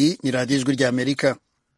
iyi ni radiyo ijwi ry'amerika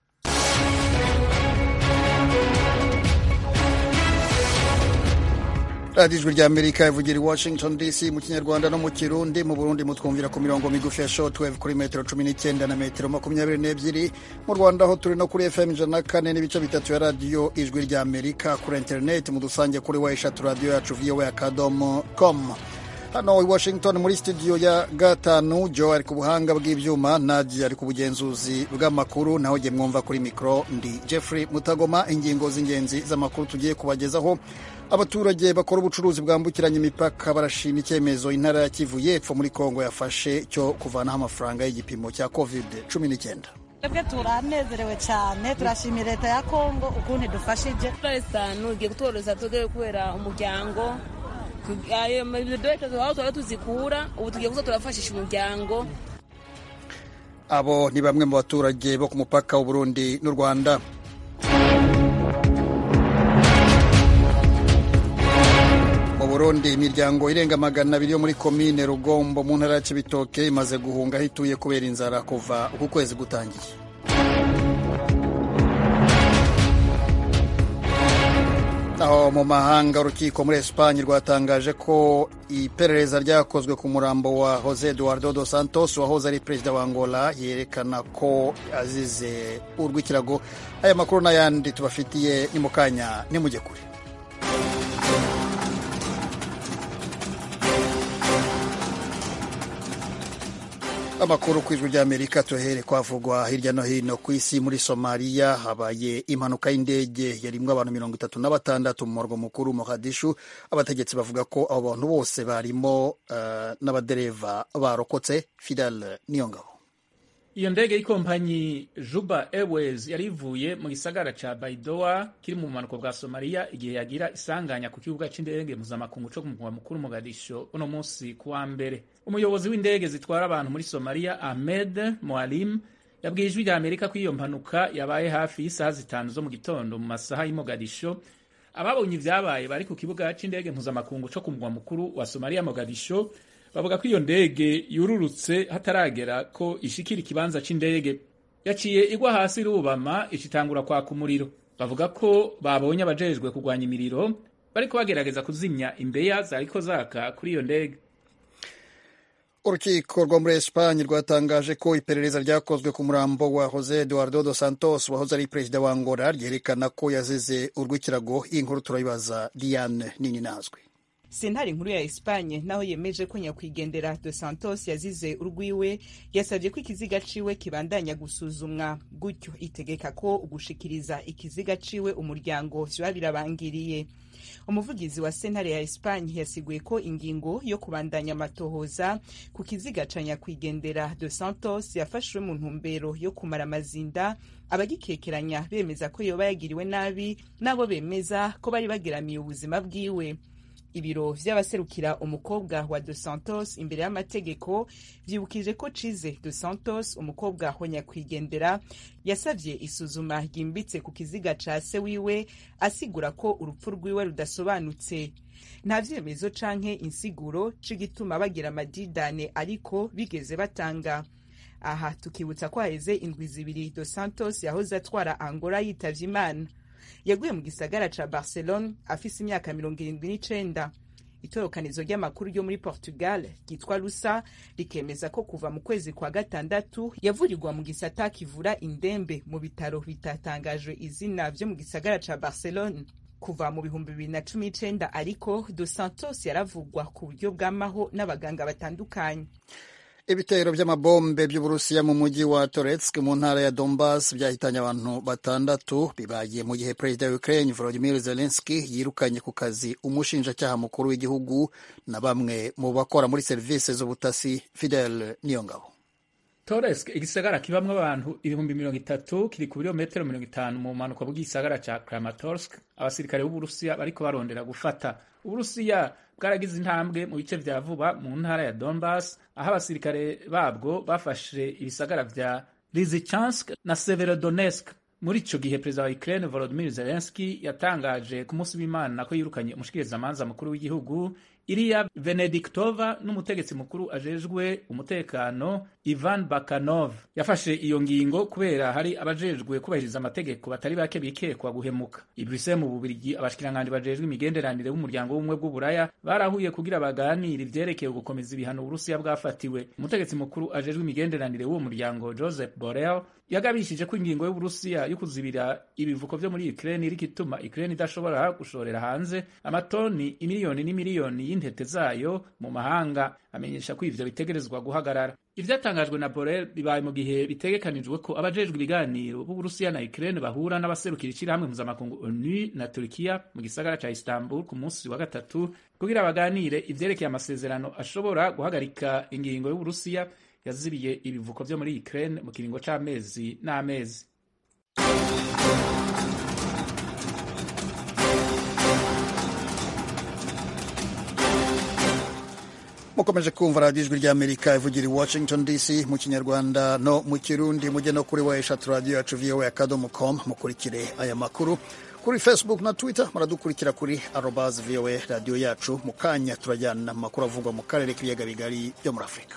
radiyo ijwi ry'amerika ivugira i washington dc mu kinyarwanda no mu kirundi mu burundi mutwumvira ku mirongo migufi ya shortwave kuri metero cumi n'icyenda na metero makumyabiri n'ebyiri mu rwanda ho turi no kuri fm ijana na kane n'ibice bitatu ya radiyo ijwi ry'amerika kuri interineti mu dusange kuri wa eshatu radiyo yacu voa akadomo com hano i washington muri studio ya gatanu jo ari ku buhanga bw'ibyuma nadia ari ku bugenzuzi bw'amakuru naho jye mwumva kuri mikoro ndi jeffrey mutagoma ingingo z'ingenzi z'amakuru tugiye kubagezaho abaturage bakora ubucuruzi bwambukiranya imipaka barashima icyemezo intara ya kivu y'epfo muri kongo yafashe cyo kuvanaho amafaranga y'igipimo cya covid cumi n'icyenda twebwe turanezerewe cyane turashimira leta ya kongo ukuntu idufashije isanu igiye kutworohereza twebwe kubera umuryango ayo mabidodoke aho tuba tuzikura ubu tugiye kuza turafashisha umuryango abo ni bamwe mu baturage bo ku mupaka w'uburundi n'u rwanda mu burundi imiryango irenga magana abiri yo muri komine rugombo mu ntara ya cibitoke imaze guhunga aho ituye kubera inzara kuva uku kwezi gutangiye aho mu mahanga urukiko muri esipanye rwatangaje ko iperereza ryakozwe ku murambo wa jose eduardo dos santos wahoze ari perezida wa angola yerekana ko azize urw'ikirago aya makuru n'ayandi tubafitiye ni mu kanya nimujye kure amakuru ku ijwi ry'amerika tuhere kwavugwa hirya no hino ku isi muri somaliya habaye impanuka y'indege yarimwo abantu mirongo itatu na batandatu mu murwa mukuru mogadishu abategetsi bavuga ko abo bantu bose barimo uh, n'abadereva barokotse fidel niyongabo iyo ndege y'ikompanyi juba airways yari ivuye mu gisagara ca baidoa kiri mu bumanuko bwa somaliya igihe yagira isanganya ku kibuga c'indege mpuzamakungu co ku mugwa mukuru mogadisho uno munsi ku wa mbere umuyobozi w'indege zitwara abantu muri somaliya ahmed moalim yabwiye ijwi rya amerika ko iyo mpanuka yabaye hafi y'isaha zitanu zo mu gitondo mu masaha y'i mogadisho ababonye ivyabaye bari ku kibuga c'indege mpuzamakungu co ku mugwa mukuru wa somaliya mogadisho bavuga ko iyo ndege yururutse hataragera ko ishikira ikibanza c'indege yaciye igwa hasi irubama icitangura kwaka umuriro bavuga ko babonye abajejwe kurwanya imiriro bariko bagerageza kuzimya imbeya zariko zaka kuri iyo ndege urukiko rwo muri esipanye rwatangaje ko iperereza ryakozwe ku murambo wa jose eduardo dos santos wahoze ari perezida wa angola ryerekana ko yazize urw'ikirago iyi nkuru turayibaza diane nini nazwi sentare nkuru ya Espanye naho yemeje ko nyakwigendera Dos Santos yazize urwiwe yasabye ko ikiziga ciwe kibandanya gusuzumwa gutyo itegeka ko ugushikiriza ikiziga ciwe umuryango vyoba birabangiriye umuvugizi wa sentare ya Espanye yasiguye ko ingingo yo kubandanya amatohoza ku kiziga ca nyakwigendera Dos Santos yafashwe mu ntumbero yo kumara amazinda abagikekeranya bemeza ko yoba yagiriwe nabi nabo bemeza ko bari bageramiye ubuzima bwiwe ibiro vy'abaserukira umukobwa wa Dos Santos imbere y'amategeko vyibukije ko Cize Dos Santos umukobwa wa nyakwigendera yasavye isuzuma ryimbitse ku kiziga ca se wiwe asigura ko urupfu rwiwe rudasobanutse nta vyemezo canke insiguro c'igituma bagira amadidane ariko bigeze batanga aha tukibutsa ko haheze indwi zibiri Dos Santos yahoze atwara Angola yitavye Imana yaguye mu gisagara ca Barcelone afise imyaka mirongo irindwi n'icenda itorokanizo ry'amakuru ryo muri Portugal ryitwa Lusa rikemeza ko kuva mu kwezi kwa gatandatu yavurirwa mu gisata kivura indembe mu bitaro bitatangajwe izina vyo mu gisagara ca Barcelone kuva mu bihumbi bibiri na cumi n'icenda ariko Dos Santos yaravugwa ku buryo bw'amaho n'abaganga batandukanye ibitero by'amabombe by'uburusiya mu mujyi wa Toretsk mu ntara ya Donbas byahitanye abantu batandatu bibagiye mu gihe perezida wa Ukraine Volodymyr Zelensky yirukanye ku kazi umushinjacyaha mukuru w'igihugu na bamwe mu bakora muri serivisi z'ubutasi Fidel Niyongabo Toretsk igisagara kibamwo abantu ibihumbi mirongo itatu kiri ku birometero mirongo itanu mu mpanuka bw'igisagara ca Kramatorsk abasirikare b'uburusiya bariko barondera gufata uburusiya bwaragize intambwe mu bice vya vuba mu ntara ya Donbas aho abasirikare babwo bafashe ibisagara vya Lysychansk na Severodonetsk muri ico gihe perezida wa Ukraine Volodymyr Zelensky yatangaje ku munsi w'Imana ko yirukanye umushikirizamanza mukuru w'igihugu Iliya Venediktova n'umutegetsi mukuru ajejwe umutekano Ivan Bakanov yafashe iyo ngingo kubera hari abajejwe kubahiriza amategeko batari bake bikekwa guhemuka. I Bruxelles mu Bubiligi abashikiranganji bajejwe imigenderanire b'umuryango w'ubumwe bw'uburaya barahuye kugira baganire ivyerekeye gukomeza ibihano Uburusiya bwafatiwe. Umutegetsi mukuru ajejwe imigenderanire w'uwo muryango Joseph Borrell yagabishije ko ingingo y'Uburusiya yo kuzibira ibivuko vyo muri Ukraine iriko ituma Ukraine idashobora gushorera hanze amatoni imiliyoni n'imiliyoni y'intete zayo mu mahanga amenyesha ko ivyo bitegerezwa guhagarara ivyatangajwe na Borrell bibaye mu gihe bitegekanijwe ko abajejwe ibiganiro b'Uburusiya na Ukraine bahura n'abaserukira ishirahamwe mpuzamakungu ONU na Turkiya mu gisagara ca Istanbul ku munsi wa gatatu kugira baganire ivyerekeye amasezerano ashobora guhagarika ingingo y'Uburusiya yazibiye ibivuko vyo muri Ukraine mu kiringo c'amezi n'amezi mukomeje kumva radiyo ijwi ry'amerika ivugira i washington dc mu kinyarwanda no mu kirundi mujye no kuri wa eshatu radiyo yacu voa akadomo com mukurikire aya makuru kuri facebook na twitter muradukurikira kuri arobas voa radiyo yacu mu kanya turajyana amakuru avugwa mu karere k'ibiyaga bigari byo muri afurika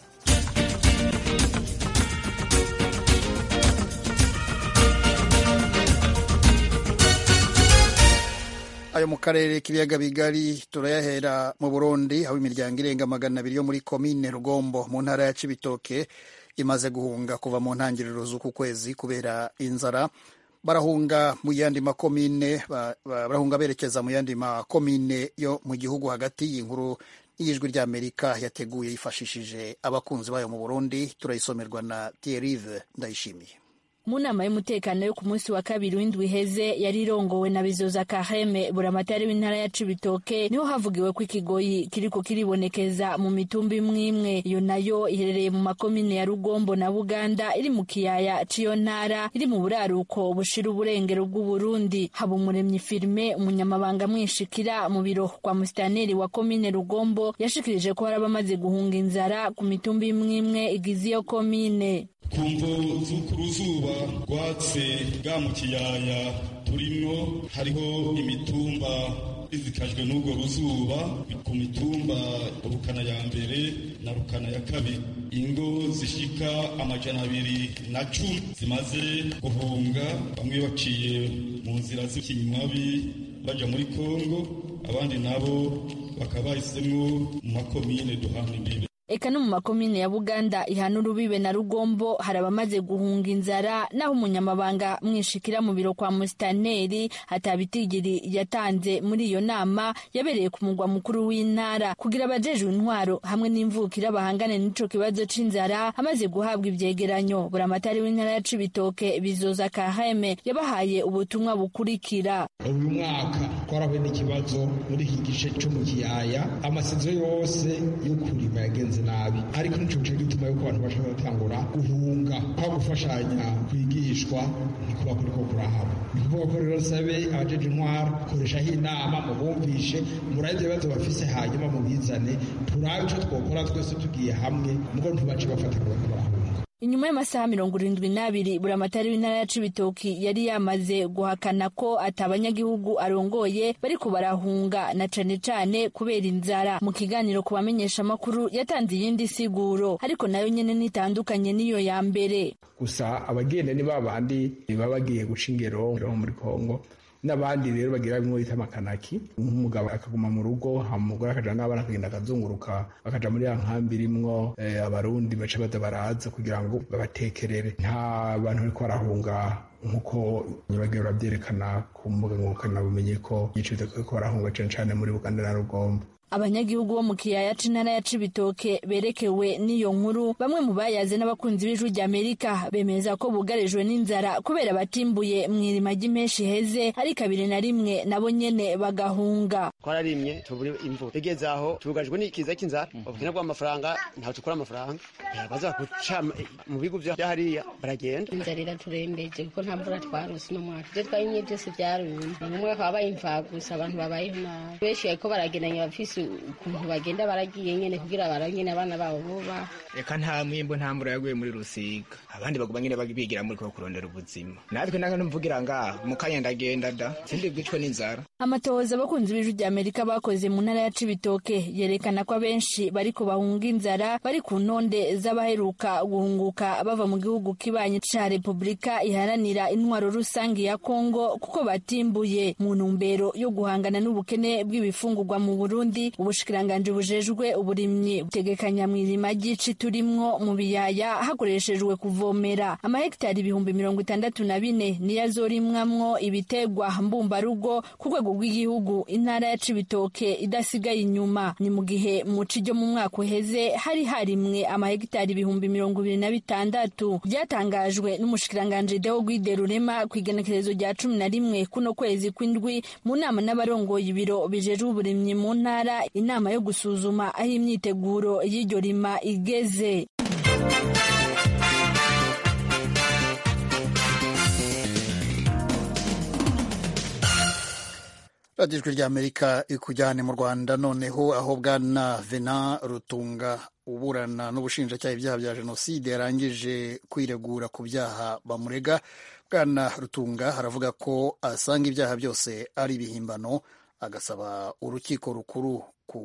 ayo mu karere k'ibiyaga bigari turayahera mu burundi aho imiryango irenga magana abiri yo muri komine rugombo mu ntara ya cibitoke imaze guhunga kuva mu ntangiriro z'uku kwezi kubera inzara barahunga mu yandi makomine barahunga berekeza mu yandi makomine yo mu gihugu hagati y'inkuru y'ijwi ry'amerika yateguye yifashishije abakunzi bayo mu burundi turayisomerwa na Thierry ndayishimiye mu nama y'umutekano yo ku munsi wa kabiri w'indwi iheze yari irongowe na bizoza kaheme buramatari w'intara ya cibitoke niho havugiwe ko ikigoyi kiriko kiribonekeza mu mitumba imwe imwe iyo nayo iherereye mu makomine ya rugombo na buganda iri mu kiyaya c'iyo ntara iri mu buraruko bushira uburengero bw'uburundi haba umuremyi firime umunyamabanga mwishikira mu biro kwa musitaneri wa komine rugombo yashikirije ko hari abamaze guhunga inzara ku mitumba imwe imwe igize iyo komine ku mvo z'uruzuba rwatse bwa mu kiyaya turimwo hariho imitumba izikajwe n'urwo ruzuba ku mitumba rukana ya mbere na rukana ya kabiri ingo zishika amajana abiri na cumi zimaze guhunga bamwe baciye mu nzira z'ikinywabi baja muri kongo abandi nabo bakaba bahisemwo mu makomine duhana imbibe eka no mu makomine ya buganda ihana urubibe na rugombo hari abamaze guhunga inzara naho umunyamabanga mwishikira mu biro kwa musitaneri hatabitigiri yatanze muri iyo nama yabereye ku mugwa mukuru w'intara kugira abajejwe intwaro hamwe n'imvukira bahangane n'ico kibazo c'inzara amaze guhabwa ivyegeranyo buramatari w'intara ya cibitoke bizoza kaheme yabahaye ubutumwa bukurikira uyu mwaka twarahuye n'ikibazo muri iki gice co mu kiyaya amasinzo yose yo kurima yagenze nabi ariko nico gice gituma yuko abantu bashobora gutangura guhunga kwa gufashanya kwigishwa ntikuba kuriko kurahaba ni kuvuga ko rero sabe abajeje intwara koreshaho inama mubumvishe murabe ivyo bibazo bafise hanyuma mubizane turabe ico twokora twese tugiye hamwe mugo ntibace bafata ngo bariko barahunga inyuma y'amasaha mirongo irindwi n'abiri buramatari w'intara ya cibitoki yari yamaze guhakana ko ati abanyagihugu arongoye bariko barahunga na cane cane kubera inzara mu kiganiro ku bamenyeshamakuru yatanze iyindi siguro ariko nayo nyene nitandukanye n'iyo ya mbere gusa abagenda ni babandi baba bagiye guca ingero muri kongo n'abandi rero bagira bimwe bita amakanaki nk'umugabo akaguma mu rugo umugore akaja n'abana akagenda akazunguruka bakaja muri ya nkambi irimwo abarundi baca baza baraza kugira ngo babatekerere nta bantu bariko barahunga nk'uko nyabagiro babyerekana ku mbuga ngurukanabumenyi ko igiciro ko barahunga cane cane muri buganda na rugombo abanyagihugu bo mu kiyaya c'intara ya cibitoke berekewe n'iyo nkuru bamwe mu bayaze n'abakunzi b'ijwi ry'amerika bemeza ko bugarijwe n'inzara kubera batimbuye mw'irima ry'impeshi heze ari kabiri na rimwe nabo nyene bagahunga twararimye tubura imvura igeze aho tugarijwe n'ikiza cy'inzara ubukene bw'amafaranga ntaho tukura amafaranga baza guca mu bigo vya hariya baragenda inzara iraturembeje kuko nta mvura twarose no mwaka ivyo twabimye byose vyarumye ni umwe bakaba babaye imfagusa abantu babayeho nabi benshi bariko baragendanye bafise bafise ukuntu bagenda baragiye nyene kugira baranyene abana babo boba reka nta mwimbo nta mvura yaguye muri rusiga abandi baguma nyene bigira muri ko kurondera ubuzima natwe nanga mvugira ngaha mu kanya ndagenda da sindi bwicwe n'inzara amatohoza abakunzi b'ijwi rya amerika bakoze mu ntara ya cibitoke yerekana ko abenshi bariko bahunga inzara bari ku ntonde z'abaheruka guhunguka bava mu gihugu kibanyi ca repubulika iharanira intwaro rusange ya kongo kuko batimbuye mu ntumbero yo guhangana n'ubukene bw'ibifungurwa mu burundi ubushikiranganji bujejwe uburimyi butegekanya mw'irima ry'ici turimwo mu biyaya hakoreshejwe kuvomera amahegitari ibihumbi mirongo itandatu na bine niyo azorimwamwo ibitegwa mbumbarugo ku rwego rw'igihugu intara ya cibitoke idasigaye inyuma ni mu gihe mu ci ryo mu mwaka uheze hari harimwe amahegitari ibihumbi mirongo ibiri na bitandatu byatangajwe n'umushikiranganji deo gwide rurema ku igenekerezo rya cumi na rimwe kuno kwezi kw'indwi mu nama n'abarongoye ibiro bijejwe uburimyi mu ntara inama yo gusuzuma aho imyiteguro y'iryo rima igeze radiyo ijwi ry'amerika ikujyane mu rwanda noneho aho bwana vena rutunga uburana n'ubushinjacyaha ibyaha bya jenoside yarangije kwiregura ku byaha bamurega bwana rutunga haravuga ko asanga ibyaha byose ari ibihimbano agasaba urukiko rukuru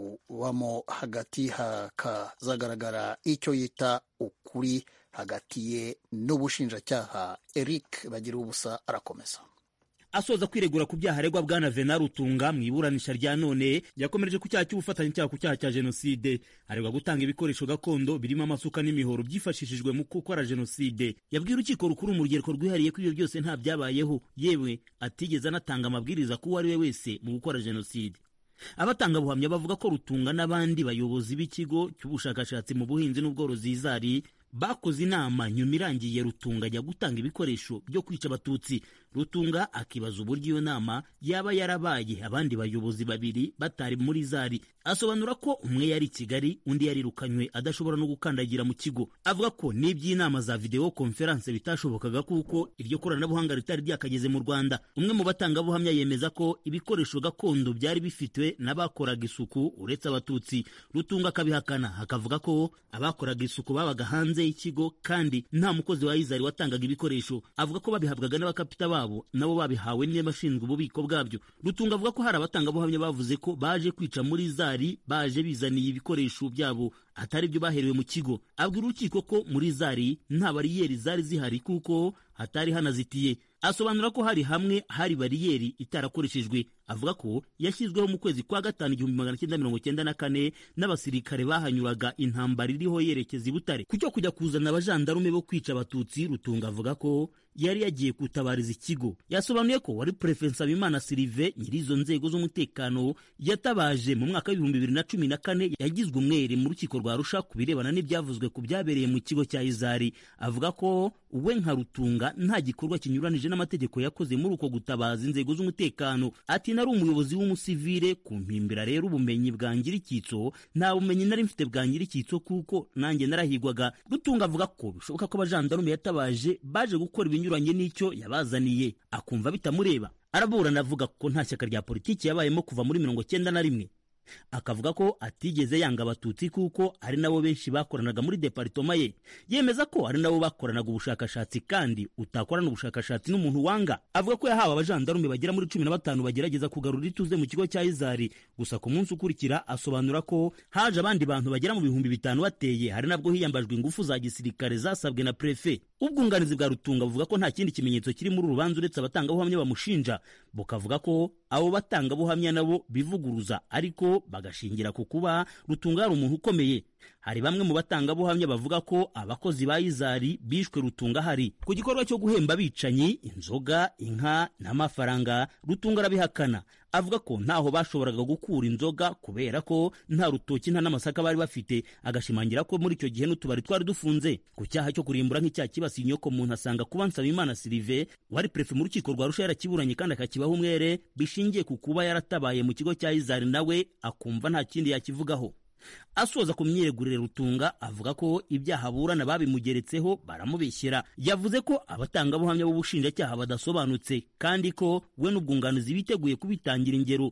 kubamo hagati hakazagaragara icyo yita ukuri hagati ye n'ubushinjacyaha eric bagira ubusa arakomeza asoza kwiregura ku byaha aregwa bwana vena rutunga mu iburanisha rya none yakomereje ku cyaha cy'ubufatanyacyaha ku cyaha cya jenoside aregwa gutanga ibikoresho gakondo birimo amasuka n'imihoro byifashishijwe mu gukora jenoside yabwiye urukiko rukuru mu rugereko rwihariye ko ibyo byose nta byabayeho yewe atigeze anatanga amabwiriza ko uwo ari we wese mu gukora jenoside abatangabuhamya bavuga ko rutunga n'abandi bayobozi b'ikigo cy'ubushakashatsi mu buhinzi n'ubworozi izari bakoze inama nyuma irangiye rutunga ajya gutanga ibikoresho byo kwica abatutsi rutunga akibaza uburyo iyo nama yaba yarabaye abandi bayobozi babiri batari muri zari asobanura ko umwe yari i kigali undi yarirukanywe adashobora no gukandagira mu kigo avuga ko n'iby'inama za videwo konferanse bitashobokaga kuko iryo koranabuhanga ritari ryakageze mu rwanda umwe mu batangabuhamya yemeza ko ibikoresho gakondo byari bifitwe n'abakoraga isuku uretse abatutsi rutunga akabihakana akavuga ko abakoraga isuku babaga hanze y'ikigo kandi nta mukozi wa izari watangaga ibikoresho avuga ko babihabwaga n'abakapita babo nabo babihawe n'abashinzwe ububiko bwabyo rutunga avuga ko hari abatangabuhamya bavuze ko baje kwica muri zari baje bizaniye ibikoresho byabo atari byo baherewe mu kigo abwira urukiko ko muri zari nta bariyeri zari zihari kuko hatari hanazitiye asobanura ko hari hamwe hari bariyeri itarakoreshejwe avuga ko yashyizweho mu kwezi kwa gatanu igihumbi magana cyenda mirongo cyenda na kane n'abasirikare bahanyuraga intambara iriho yerekeza i butare ku cyo kujya kuzana abajandarume bo kwica abatutsi rutunga avuga ko yari yagiye gutabariza ikigo yasobanuye ko wari perefe nsabimana sirive nyiri izo nzego z'umutekano yatabaje mu mwaka w'ibihumbi bibiri na cumi na kane yagizwe umwere mu rukiko rwa rusha ku birebana n'ibyavuzwe ku byabereye mu kigo cya izari avuga ko we nka rutunga nta gikorwa kinyuranije n'amategeko yakoze muri uko gutabaza inzego z'umutekano ati nari umuyobozi w'umusivire ku mpimbira rero ubumenyi bwangira icyitso nta bumenyi nari mfite bwangira icyitso kuko nanjye narahigwaga rutunga avuga ko bishoboka ko abajandarume yatabaje baje gukora ibinyuranye n'icyo yabazaniye akumva bitamureba araburana avuga ko nta shyaka rya politiki yabayemo kuva muri mirongo cyenda na rimwe akavuga ko atigeze yanga abatutsi kuko ari nabo benshi bakoranaga muri deparitoma ye yemeza ko ari nabo bakoranaga ubushakashatsi kandi utakorana ubushakashatsi n'umuntu wanga avuga ko yahawe abajandarume bagera muri cumi na batanu bagerageza kugarura ituze mu kigo cya izari gusa ku munsi ukurikira asobanura ko haje abandi bantu bagera mu bihumbi bitanu bateye hari nabwo hiyambajwe ingufu za gisirikare zasabwe na prefe ubwunganizi bwa rutunga buvuga ko nta kindi kimenyetso kiri muri urubanza uretse abatangabuhamya bamushinja bukavuga ko abo batangabuhamya nabo bivuguruza ariko bagashingira ku kuba rutunga ari umuntu ukomeye hari bamwe mu batangabuhamya bavuga ko abakozi ba izari bishwe rutunga hari ku gikorwa cyo guhemba abicanyi inzoga inka n'amafaranga rutunga arabihakana avuga ko ntaho bashoboraga gukura inzoga kubera ko nta rutoki nta n'amasaka bari bafite agashimangira ko muri icyo gihe n'utubari twari dufunze ku cyaha cyo kurimbura nk'icyaha kibasiye inyoko muntu asanga kuba nsabimana sirive wari perefe mu rukiko rwa rusha yarakiburanye kandi akakibaho umwere bishingiye ku kuba yaratabaye mu kigo cya izari nawe akumva nta kindi yakivugaho asoza ku myiregurire rutunga avuga ko ibyaha aburana babimugeretseho baramubeshyera yavuze ko abatangabuhamya b'ubushinjacyaha badasobanutse kandi ko we n'ubwunganizi biteguye kubitangira ingero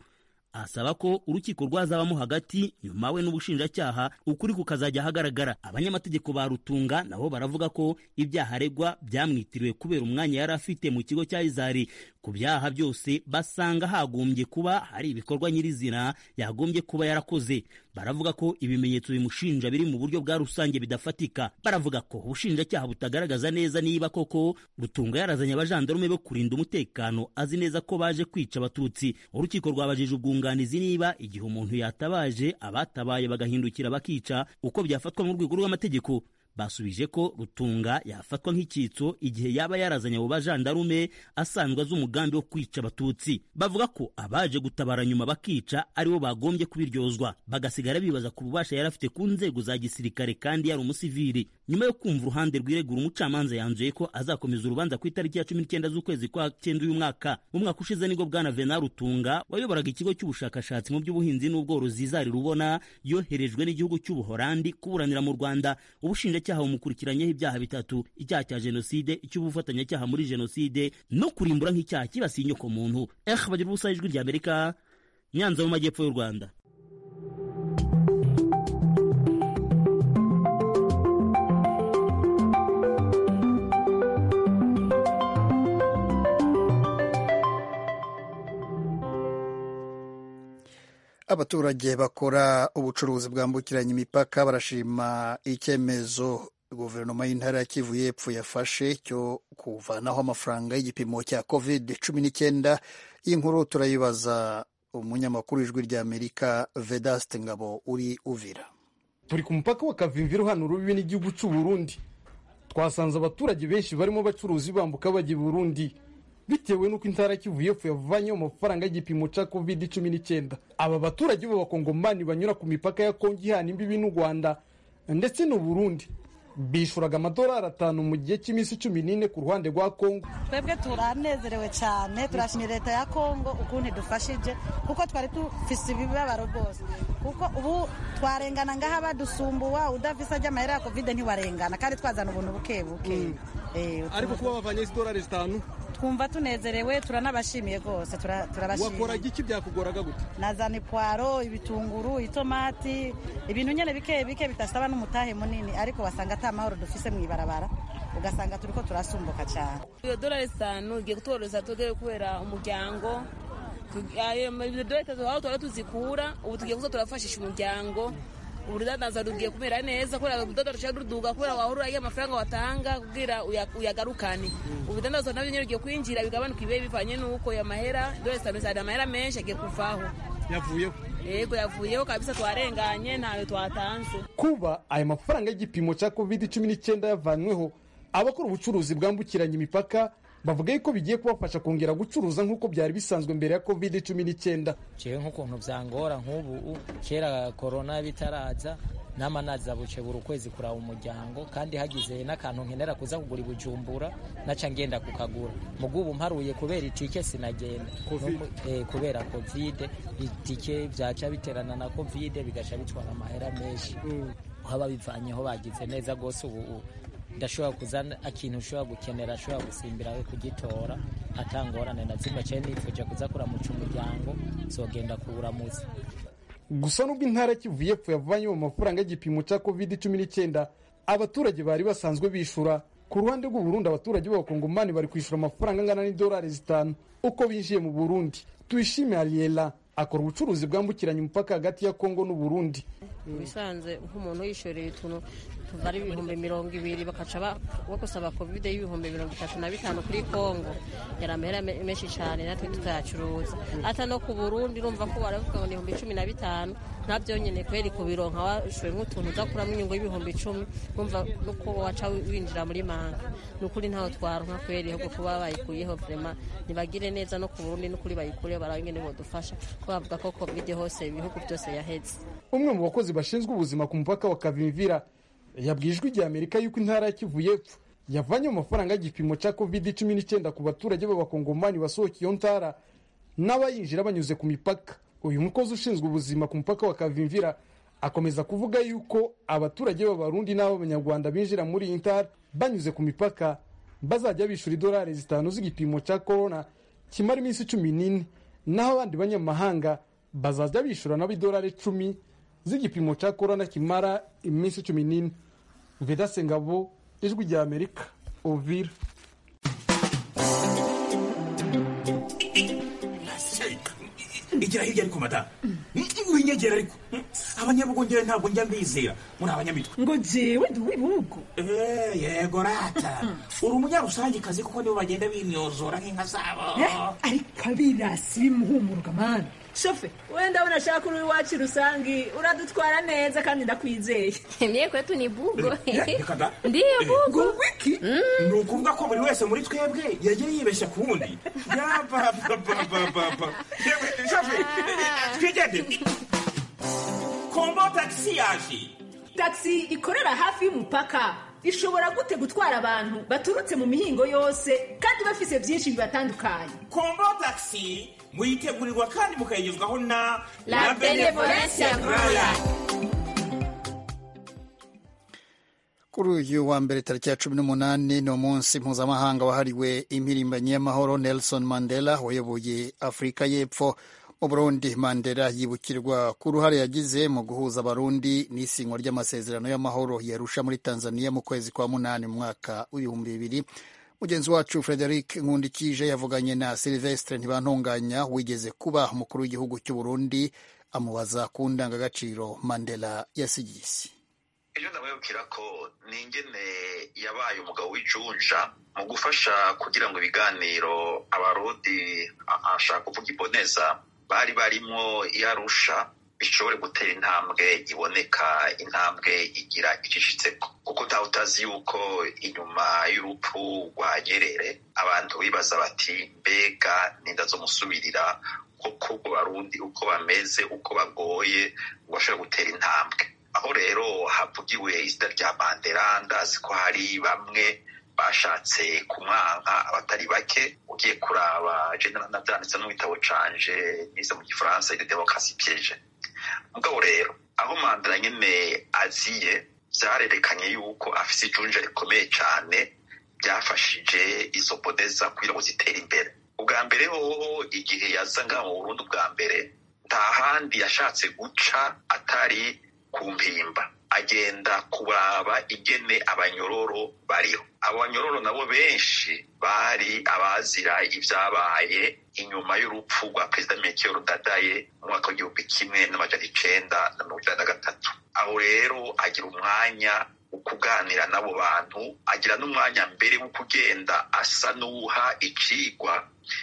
asaba ko urukiko rwazabamo hagati nyuma we n'ubushinjacyaha ukuri kukazajya ahagaragara abanyamategeko ba rutunga nabo baravuga ko ibyaha aregwa byamwitiriwe kubera umwanya yari afite mu kigo cya izari ku byaha byose basanga hagombye kuba hari ibikorwa nyirizina yagombye kuba yarakoze baravuga ko ibimenyetso bimushinja biri mu buryo bwa rusange bidafatika baravuga ko ubushinjacyaha butagaragaza neza niba koko rutunga yarazanye abajandarume bo kurinda umutekano azi neza ko baje kwica abatutsi urukiko rwabajije ubwunganizi niba igihe umuntu yatabaje abatabaye bagahindukira bakica uko byafatwa mu rwego rw'amategeko basubije ko rutunga yafatwa nk'icyitso igihe yaba yarazanye abo bajandarume asanzwe azi umugambi wo kwica abatutsi bavuga ko abaje gutabara nyuma bakica aribo bagombye kubiryozwa bagasigara bibaza ku bubasha yari afite ku nzego za gisirikare kandi yari umusivili nyuma yo kumva uruhande rwiregura umucamanza yanzuye ko azakomeza urubanza ku itariki ya cumi n'icyenda z'ukwezi kwa cyenda uyu mwaka mu mwaka ushize nibwo bwana vena rutunga wayoboraga ikigo cy'ubushakashatsi mu by'ubuhinzi n'ubworozi zari rubona yoherejwe n'igihugu cy'ubuhorandi kuburanira mu rwanda ubushinjacyaha bumukurikiranyeho ibyaha bitatu icyaha cya jenoside icy'ubufatanyacyaha muri jenoside no kurimbura nk'icyaha kibasiye inyokomuntu eh bagira ubusa ijwi rya amerika nyanza mu majyepfo y'u rwanda abaturage bakora ubucuruzi bwambukiranya imipaka barashima icyemezo guverinoma y'intara ya kivu y'epfo yafashe cyo kuvanaho amafaranga y'igipimo cya covid cumi n'icyenda iyi nkuru turayibaza umunyamakuru w'ijwi ry'amerika vedaste ngabo uri uvira turi ku mupaka wa kavimviro hano urubibi n'igihugu cy'u burundi twasanze abaturage benshi barimo bacuruzi bambuka bajya i burundi bitewe n'uko intara kivu y'epfo yavanyeho amafaranga y'igipimo cya covid cumi n'icyenda aba baturage b'abakongomani banyura ku mipaka ya kongo ihana imbibi n'u rwanda ndetse n'u burundi bishuraga amadolari atanu mu gihe cy'iminsi cumi n'ine ku ruhande rwa kongo twebwe turanezerewe cyane turashimira leta ya kongo ukuntu idufashije kuko twari dufise ibibabaro rwose kuko ubu twarengana ngaha badusumbuwa udafise ajya amahera ya kovide ntiwarengana kandi twazana ubuntu buke buke ariko kuba bavanye idolari zitanu twumva tunezerewe turanabashimiye rwose turabashimiye wakoraga iki byakugoraga gute nazana ipwaro ibitunguru itomati ibintu nyine bike bike bidasaba n'umutahe munini ariko wasanga ata mahoro dufise mu ibarabara ugasanga turi ko turasumbuka cyane iyo dolari zitanu igiye kutworohereza tudere kubera umuryango ayo dolari zitatu aho tuba tuzikura ubu tugiye kuza turafashisha umuryango urudandaza rugiye kumera neza kubera urudodo rushaka ruduga kubera wahora uraye amafaranga watanga kugira uyagarukane ubudandaza nabyo nyine rugiye kwinjira bigabanuka ibihe bivanye n'uko ayo mahera dore zitanu zari amahera menshi agiye kuvaho yavuyeho yego yavuyeho kabisa twarenganye ntayo twatanze kuba aya mafaranga y'igipimo cya covid cumi n'icyenda yavanyweho abakora ubucuruzi bwambukiranya imipaka bavuga yuko bigiye kubafasha kongera gucuruza nk'uko byari bisanzwe mbere ya covid cumi n'icyenda jewe nk'ukuntu byangora nk'ubu kera korona bitaraza nama naza buce buri ukwezi kuraba umuryango kandi hagize n'akantu nkenera kuza kugura ibujumbura naca ngenda kukagura mugubu mparuye kubera itike sinagenda eh, kubera covid itike byaca biterana na covid bigaca bitwara amahera menshi haba bivanyeho bagize neza rwose ubu ndashobora kuzana ikintu ushobora gukenera ashobora gusimbira we kugitora atangorane na zimwe cyane nifuje kuza kuramuca umuryango zogenda kuwuramuza gusa nubwo intara kivu y'epfo yavanyeho amafaranga y'igipimo cya covid cumi n'icyenda abaturage bari basanzwe bishura ku ruhande rw'u Burundi abaturage b'abakongomani bari kwishyura amafaranga angana n'idolari zitanu uko binjiye mu burundi tuyishime ariela akora ubucuruzi bwambukiranya umupaka hagati ya kongo n'u Burundi bisanze nk'umuntu yishoreye utuntu tuva ari ibihumbi mirongo ibiri bakaca bagusaba kovide y'ibihumbi mirongo itatu na bitanu kuri kongo yari amahera menshi cyane natwe tutayacuruza ata no ku burundi urumva ko baravuga ngo ni ibihumbi cumi na bitanu nabyo nyine kweri kubironka washoye nk'utuntu uzakuramo inyungu y'ibihumbi icumi wumva nuko waca winjira muri manga ni ukuri ntaho twaronka kweri ahubwo kuba bayikuyeho vrema ntibagire neza no ku burundi n'ukuri bayikuyeho barabe ingene bodufasha ko bavuga ko kovide hose ibihugu byose yaheze umwe mu bakozi bashinzwe ubuzima ku mupaka wa kavimvira yabwiye ijwi rya amerika yuko intara ya kivu y'epfo yavanye amafaranga y'igipimo cya covid cumi n'icyenda ku baturage b'abakongomani basohoka iyo ntara n'abayinjira banyuze ku mipaka uyu mukozi ushinzwe ubuzima ku mupaka wa kavimvira akomeza kuvuga yuko abaturage b'abarundi n'ab'abanyarwanda binjira muri iyi ntara banyuze ku mipaka bazajya bishyura idolari zitanu z'igipimo cya korona kimara iminsi cumi n'ine naho abandi banyamahanga bazajya bishyura nabo idolari icumi z'igipimo cya korona kimara iminsi cumi n'ine vedase ngabo ijwi rya amerika uvira igira hirya ariko madamu winyegera ariko abanyabugongera ntabwo njya mbizera muri abanyamitwe ngo jewe ndi uw'ibihugu Eh, yego rata uri umunyarusangikazi kuko nibo bagenda bimyozora nk'inka zabo ariko abirasi bimuhumuruka mani shofe wenda ndabona ashaka uri iwacu rusangi uradutwara neza kandi ndakwizeye Mie kwetu ni bugo. reka da Ndiyo bugo. wiki ni ukuvuga ko buri wese muri twebwe yagiye yibeshya ku wundi yabababababa twigende kombo tagisi yaje taxi ikorera hafi y'umupaka ishobora gute gutwara abantu baturutse mu mihingo yose kandi bafise byinshi bibatandukanye kombo tagisi muyitegurirwa kandi mukayigezwaho na La Benevolencia Royal. kuri uyu wa mbere tariki ya cumi n'umunani ni umunsi mpuzamahanga wahariwe impirimbanyi y'amahoro nelson mandela wayoboye afurika y'epfo mu burundi mandela yibukirwa ku ruhare yagize mu guhuza abarundi n'isinywa ry'amasezerano y'amahoro yarusha muri tanzania mu kwezi kwa munani mu mwaka w'ibihumbi bibiri mugenzi wacu frederic nkundikije yavuganye na silvestre ntibantunganya wigeze kuba umukuru w'igihugu cy'u burundi amubaza ku ndangagaciro mandela yasigiye isi ejo ndamwibukira ko ni ingene yabaye umugabo w'ijunja mu gufasha kugira ngo ibiganiro abarundi a- ashaka kuvuga iboneza bari barimwo iyarusha bishobore gutera intambwe iboneka intambwe igira icishitseko kuko ntawe utazi yuko inyuma y'urupfu rwa nyerere abantu bibaza bati mbega ninda zo musubirira koko ubwo barundi uko bameze uko bagoye ngo bashobore gutera intambwe aho rero havugiwe izina rya mandela ndazi ko hari bamwe bashatse kumwanka abatari bake ugiye kuraba je navyanditse no mu gitabo canje nize mu gifaransa de demokarasi piege mugabo rero aho mandela nyene aziye vyarerekanye yuko afise ijunja rikomeye cane byafashije izo bodeza kugira ngo zitere imbere ubwa mbere hoho igihe yaza ngaha mu burundi ubwa mbere nta handi yashatse guca atari ku mpimba agenda kuraba ingene abanyororo bariho abo banyororo nabo benshi bari abazira ibyabaye inyuma y'urupfu rwa perezida mekero dadaye mu mwaka w'igihumbi kimwe n'amajana icenda na mirongo icenda na gatatu aho rero agira umwanya wo kuganira n'abo bantu agira n'umwanya mbere wo kugenda asa n'uwuha icigwa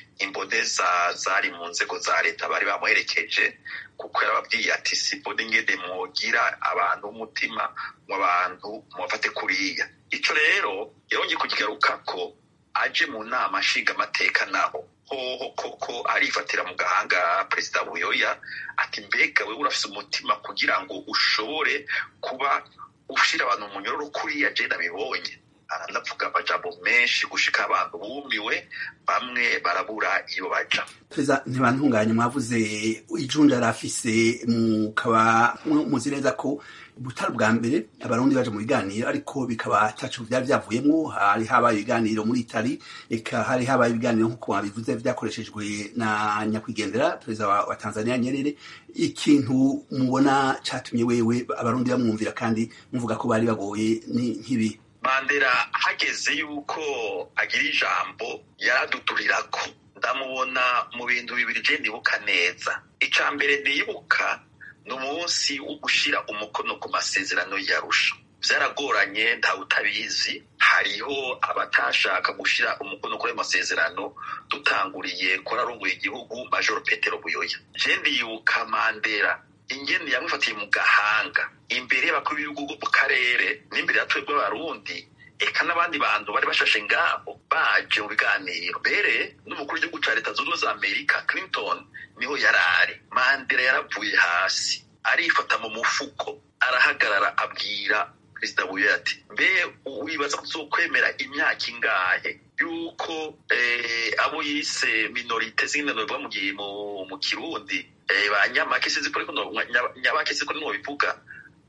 imboneza zari mu nzego za leta bari bamuherekeje kuko yarababwiye ati simbona ingene mwogira abantu b'umutima mu abantu mubafate kuriya ico rero yongeye kukigarukako aje mu nama nshingamateka naho hoho koko arifatira mu gahanga perezida buyoya ati mbega wewe urafise umutima kugira ngo ushobore kuba ushira abantu mu nyororo kuriya je nabibonye aranavuga amajambo menshi gushika abantu bumiwe bamwe barabura iyo baja perezida ntibantunganye mwavuze ijunja yari afise mukaba muzi neza ko butari bwa mbere abarundi baje mu biganiro ariko bikaba ataco vyari vyavuyemwo hari habaye ibiganiro muri itali eka hari habaye ibiganiro nk'uko babivuze vyakoreshejwe na nyakwigendera perezida wa, wa tanzania nyerere ikintu mubona catumye wewe abarundi bamwumvira kandi muvuga ko bari bagoye ni nk'ibi mandela hageze yuko agira ijambo yaradudurirako ndamubona mu bintu bibiri je ndibuka neza ica mbere ndibuka ni umunsi wo gushira umukono ku masezerano yarusha vyaragoranye ntawe utabizi hariho abatashaka gushira umukono kuri ayo masezerano dutanguriye kuri arongoye igihugu majoro petero buyoya je ndibuka mandela ingene yamufatiye mu gahanga imbere y'abakuru b'ibihugu bwo mu karere n'imbere ya twebwe abarundi eka n'abandi bantu bari bashashe ngaho baje mu biganiro mbere n'umukuru w'igihugu ca leta zunze ubumwe za amerika clinton niho yari ari mandela yaravuye hasi arifata mu mufuko arahagarara abwira perezida buye ati mbe wibaza kuzokwemera imyaka ingahe yuko eh, abo yise minorite zine novuga mu gihe mu, mu kirundi eh, ba nyamake sinzi ko ariko no- nya- nyabake sinzi ko niho bivuga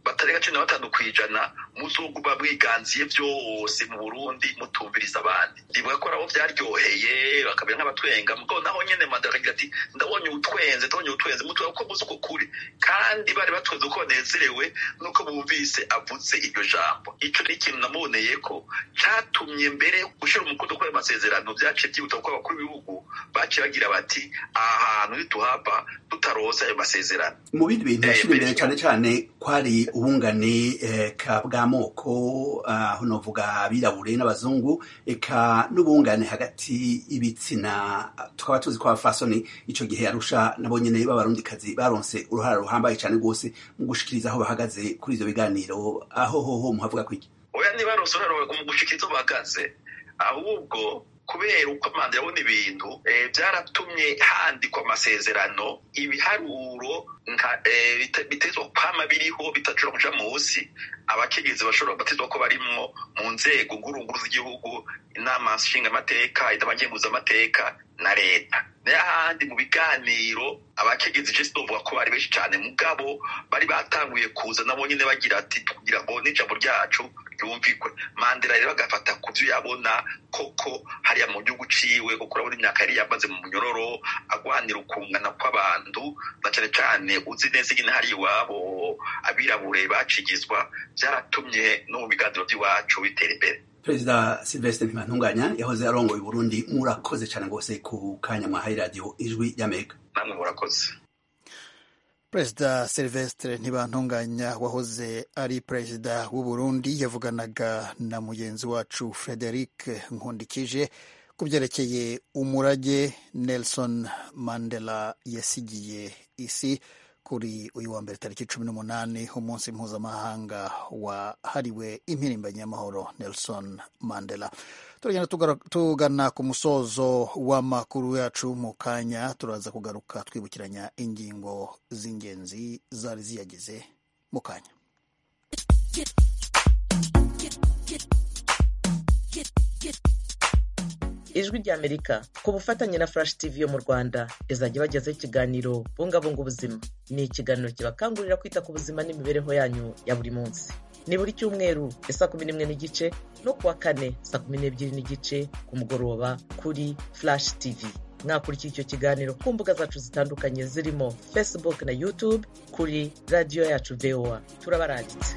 batarenga cumi na batanu ku ijana muzoguma mwiganziye vyose mu burundi mutumviriza abandi ndibuka ko nabo vyaryoheye bakamera nk'abatwenga mugabo naho nyene manda akagira ati ndabonye utwenze ndabonye utwenze mutuba ko muzi uko kuri kandi bari batwenze uko banezerewe nuko bumvise avuze iryo jambo ico ni ikintu namuboneye ko catumye mbere gushira umukono kuri ayo masezerano vyaciye vyihuta kuko abakuru b'ibihugu baciye bagira bati aha hantu nituhava tutaronse ayo masezerano mu bindi bintu yashira imbere cyane cyane kwari ubungane eka bw'amoko aho novuga abirabure n'abazungu eka n'ubungane hagati y'ibitsina tukaba tuzi ko abafasoni ico gihe arusha nabo nyene b'abarundikazi baronse uruhara ruhambaye cyane rwose mu gushikiriza aho bahagaze kuri ivyo biganiro aho hoho muhavuga kwiki oya ntibaronse uruhara mu gushikiriza aho bahagaze ahubwo kubera uko amanda yabona ibintu byaratumye handikwa amasezerano ibiharuro bitezwa kwama biriho bitashobora kuja munsi abakenyezi bashobora batezwa ko barimwo mu nzego ngurunguru z'igihugu inama nshingamateka inama ngenguzamateka na leta n'ahandi mu biganiro abakenyezi je sinovuga ko bari benshi cane mugabo bari batanguye kuza nabo nyene bagira ati kugira ngo n'ijambo ryacu ryumvikwe mandela rero agafata ku vyo yabona koko hariya mu gihugu ciwe kuko urabona imyaka yari yamaze mu munyororo agwanira ukungana kw'abantu na cane cane uzi neza ingene hari iwabo abirabure bacigizwa vyaratumye no mu biganiro vy'iwacu bitera imbere perezida silvestre ntibantunganya yahoze arongoye uburundi murakoze cyane rwose ku kanya mwahaye radiyo ijwi y'amerika namwe murakoze perezida silvestre ntibantunganya wahoze ari perezida w'uburundi yavuganaga na mugenzi wacu frederic nkundikije ku byerekeye umurage nelson mandela yasigiye isi kuri uyu wa mbere tariki cumi n'umunani umunsi mpuzamahanga wahariwe impirimbanyi y'amahoro nelson mandela turagenda tugana ku musozo w'amakuru yacu mu kanya turaza kugaruka twibukiranya ingingo z'ingenzi zari ziyagize mu kanya ijwi ry'amerika ku bufatanye na flash tv yo mu rwanda izajya bagezaho ikiganiro bungabunga ubuzima ni ikiganiro kibakangurira kwita ku buzima n'imibereho yanyu ya buri munsi ni buri cyumweru ya saa kumi n'imwe n'igice no kuwa kane saa kumi n'ebyiri n'igice ku mugoroba kuri flash tv mwakurikira icyo kiganiro ku mbuga zacu zitandukanye zirimo facebook na youtube kuri radiyo yacu voa turabarangitse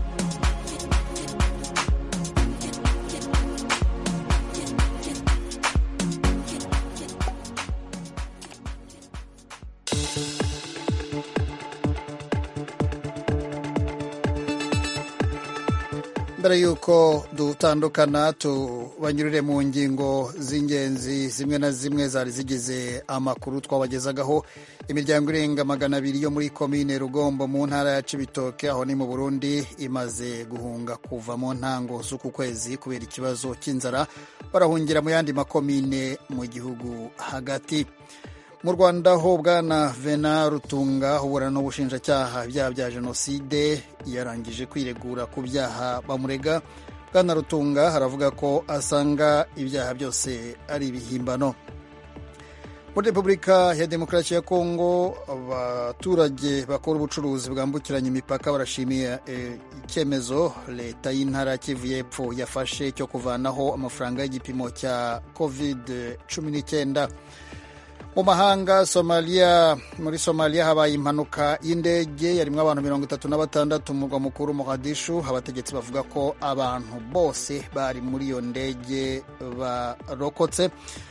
mbere y'uko dutandukana tubanyurire mu ngingo z'ingenzi zimwe na zimwe zari zigize amakuru twabagezagaho imiryango irenga magana abiri yo muri komine rugombo mu ntara ya cibitoke aho ni mu burundi imaze guhunga kuva mu ntango z'uku kwezi kubera ikibazo cy'inzara barahungira mu yandi makomine mu gihugu hagati mu rwanda ho bwana vena rutunga uburana n'ubushinjacyaha ibyaha bya jenoside yarangije kwiregura ku byaha bamurega bwana rutunga haravuga ko asanga ibyaha byose ari ibihimbano muri repubulika ya demokarasi ya kongo abaturage bakora ubucuruzi bwambukiranya imipaka barashimiye icyemezo leta y'intara kivu y'epfo yafashe cyo kuvanaho amafaranga y'igipimo cya covid cumi n'icyenda mu mahanga somaliya muri somaliya habaye impanuka y'indege yarimo abantu mirongo itatu na batandatu mu murwa mukuru mogadishu abategetsi bavuga ko abantu bose bari muri iyo ndege barokotse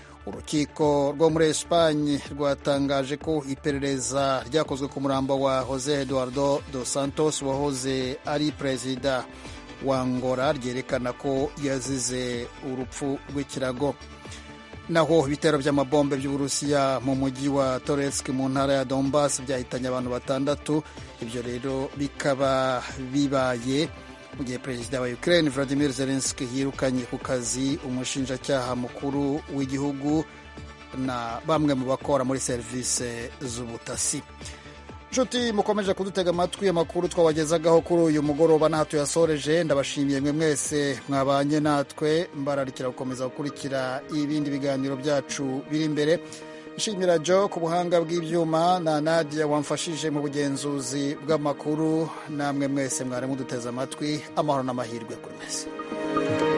urukiko rwo muri esipanye rwatangaje ko iperereza ryakozwe ku murambo wa jose eduardo dos santos wahoze ari perezida wa ngora ryerekana ko yazize urupfu rw'ikirago naho ibitero by'amabombe by'uburusiya mu mujyi wa toretsk mu ntara ya donbas byahitanye abantu batandatu ibyo rero bikaba bibaye mu gihe perezida wa ukraine vladimir zelensky yirukanye ku kazi umushinjacyaha mukuru w'igihugu na bamwe mu bakora muri serivisi z'ubutasi nshuti mukomeje kudutega amatwi amakuru twabagezagaho kuri uyu mugoroba n'aho tuyasoreje ndabashimiye mwe mwese mwabanye natwe mbararikira gukomeza gukurikira ibindi biganiro byacu biri imbere nshimira jo ku buhanga bw'ibyuma na nadia wamfashije mu bugenzuzi bw'amakuru namwe mwese mwari muduteze amatwi amahoro n'amahirwe kuri mwese